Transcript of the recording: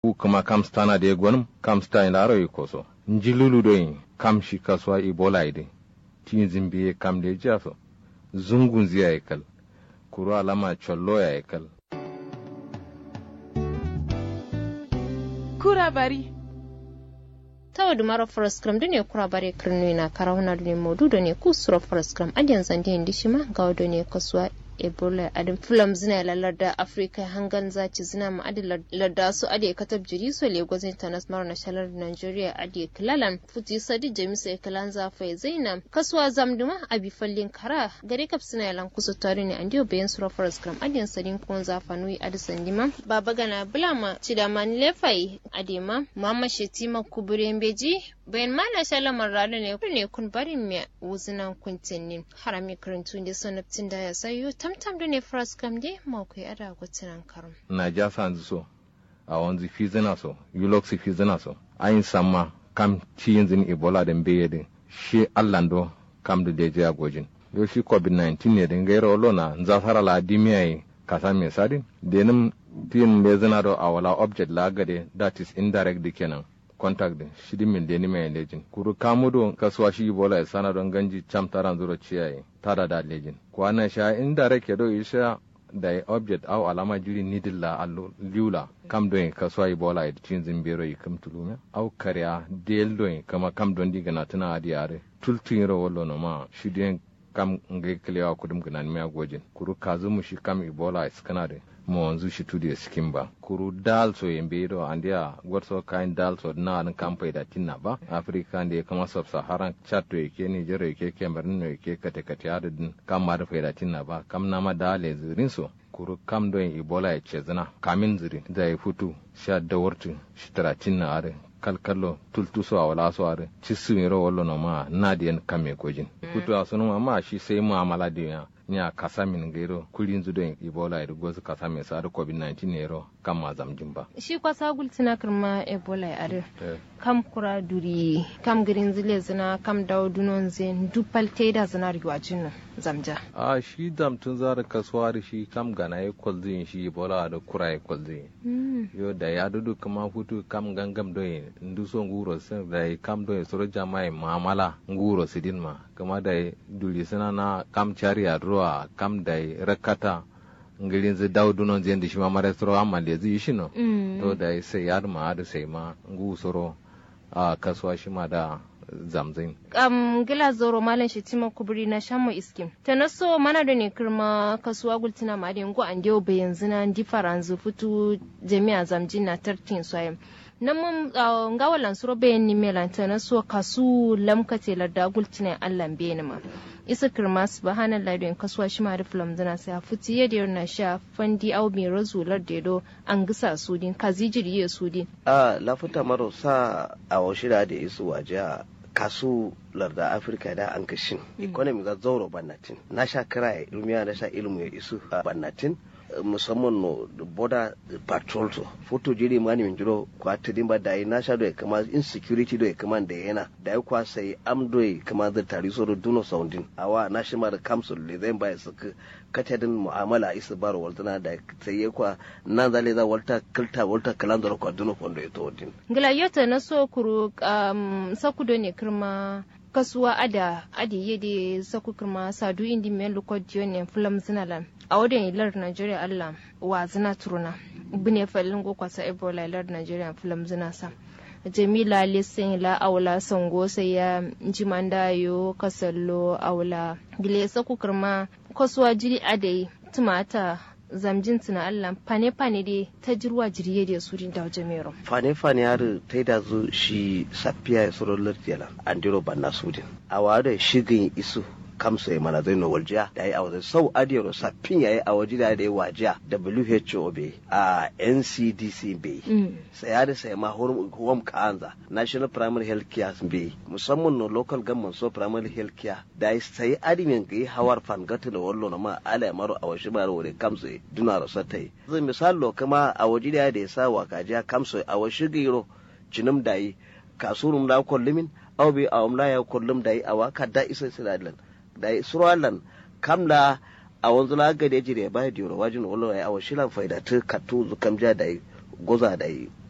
ku kuma kam stana de gwanum kam sta ina ro ikoso njilulu do yin kam shi kaswa ibola ide tin zimbiye kam de jaso zungun ziya ekal kuro alama chollo ya ekal kura bari tawa dumaro foroscram dune kura bare kirnu na karahuna dune modu dune kusuro foroscram adiyan zande indi shima gawa dune kasuwa ebola adin fulam zina lalar da afirka hangan zaci zina ma adi larda su adi katab jiri so lagos international na shalar nigeria adi kilalan futi sadi jamisa ya kilan zafa zainam kasuwa zamduma abi fallin kara gare kap suna yalan kusa tare ne andiyo bayan sura forest gram adiyan sadin kun zafa nui adi sandima baba gana bulama cidaman lefai adema mama shetima kuburen beji bayan mana shalamar rana ne ne kun barin me wuzinan kuntinni harami karantun da sanabtin da ya sayo tamtam da ne fras kam de ma ku ada gutinan karum na ja sanzu so a wanzu fi zina so yulox fi zina so ayin samma kam ci yin zin ebola da mbeye din shi allando kam da deje agojin yo shi covid-19 ne din gairo lona nzafara la dimiya yi kasa me sadin denim tin me zina do awala object la gade that is indirect di kenan contact din shidi min deni mai lejin kuru kamudo kasuwa shi bola ya sana don ganji cham taran zuro ciyaye tada da lejin kwana sha indirect ya do isha da object au alama jiri nidilla allo liula kam don kasuwa yi bola ya cin zimbero yi kam tulume au karya del don kama kam don diga na tuna adi are tultun ro wallo no ma shidi kam ngai kilewa kudum gnan me agojin kuru kazu mu shi kam ibola iskana de mo wanzu shi tudi ya sikin ba kuru dal so yembe do andia gwarso kain dal so na an kampai da tinna ba afrika da kama sub saharan chat to yake nigeria yake cameroon no yake kate kate adadin kam ma da faida tinna ba kam na ma dale zirin so kuru kam don ebola ya ce zina kamin ziri da ya fito sha dawartu shi tara tinna are kalkallo tultuso a wala so are ci sumiro wallo no ma nadiyan kame kojin kutu a sunu ma shi sai mu amala da ya nya kasa min gairo kulin zudo ebola da gozu kasa mai sa covid 19 ne ro kan ma zamjin ba shi kwasa gultina kirma ebola ya are kam kura duri kam girin zile zina kam dawo dunon zen dupal teda zina riwajin zamja a shi dam tun zara kasuwa da shi kam gana ya kwalzin shi ebola da kura ya kwalzin yo da ya dudu kama hutu kam gangam doye ndu so nguro sen da kam doye soro jamai mamala nguro sidin ma kama da duli sana na kam chari a ruwa kam da rakata ngirin zai dawo dunon zai da shi ma mara soro amma da zai shi no to da sai ya ma da sai ma ngu soro a kasuwa shi ma da zamzin. Um, gila zoro malam shi tima kuburi na shamu iskim. Ta naso mana da ne kirma kasuwa gultina ma da yango an dewo bayan zina di faranzu fitu jami'a zamjin na tartin soyam. nan mun nga walan suro bayan ni melan ta naso kasu lamkate larda gultina allan bayan ma. isa kirma subhanallah don kasuwa shi ma da filam zina sai futi yadda yau na sha fandi au mai razular da do an gisa sudin kazi jiriye sudin. a lafuta maro sa a washira da isu waje a kasu larda afirka da an kashin economy ga zauro bannatin na sha kira ilmiya na sha ilmu ya isu bannatin musamman no border patrol to foto jiri mani min jiro kwa tidin ba da na sha do kama insecurity do kama da yana da ya kwa sai am do kama da tari so do duno soundin awa na shi ma da council le zai ba su katadin mu'amala isa baro waltana da sai ya kwa nan zale za walta kilta walta kalan da kwa duno kondo ya to din ngila yota na so kuru um, sakudo ne kirma kasuwa ada adi yede saku kirma sadu indi men lokodiyo ne fulam zinalan a wadda ilar Najeriya Allah wa zina turuna bine falin go kwasa Ebola ilar Najeriya film zina sa Jamila Lisin la aula sango sai ya jimanda yo kasallo aula gile saku kirma kasuwa jiri adai tumata zamjin tuna Allah fane fane dai ta jirwa jiriye da su da jamero fane fane har ta da zu shi safiya ya soro lardiyala andiro banna sudin a wada shigin isu kamsa ya mana zai no waljiya da yi a wajen sau adiyar saffin ya yi a waje da ya wajiya WHO bai a NCDC bai saya da saya ma home kanza National Primary Health Care bai musamman no local government so primary health care da yi sai adimin ga yi hawar fangata da wallo na ma ala ya maro a waje ba da wuri kamsa duna rasa ta yi zai misalo kama a waje da ya sa wa kajiya kamsa a waje giro cinim da yi kasurum da kullumin au bi a umla ya kullum da yi a waka da isa silalan da israelan kamla a wanzu la ga da jire ba da yoro wajin wala ya awa shilan faida ta katu zu kamja da goza da